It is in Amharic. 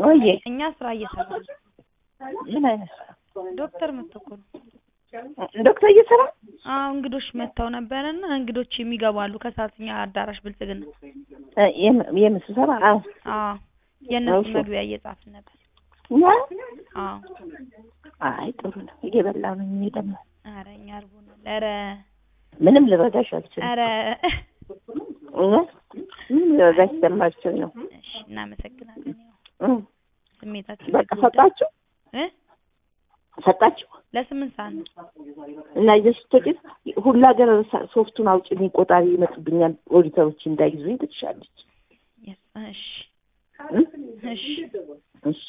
ወይዬ እኛ ስራ እየሰራ ነው። ምን አይነት ስራ? ዶክተር መጥቶ እኮ ነው። ዶክተር እየሰራ አዎ እንግዶች መጥተው ነበረና እንግዶች የሚገባሉ ከሰዓትኛ አዳራሽ ብልጽግና። እ፣ የም- የምን ስብሰባ? አዎ አዎ የእነሱ እሺ። መግቢያ እየጻፍን ነበር። እኛ አዎ አይ ጥሩ ነው። እየበላሁ ነው። እኔ ደግሞ ኧረ እኛ አርቦናል። ኧረ ምንም ልረዳሽ አልችልም። ኧረ እውነት ምንም ልረዳሽ ስለማልችል ነው። እሺ እናመሰግናለን። ያው እ፣ ስሜታችን በቃ ሊጎዳ- ሰጣችሁ እ ሰጣችሁ ለስምንት ሰዓት ነው። እና ይዘሽ ስትወጪ ሁላ ሀገር ሳ- ሶፍቱን አውጪልኝ ቆጣሪ ይመጡብኛል ኦዲተሮች እንዳይዙኝ ትችላለች። የስ እሺ እ? እሺ እሺ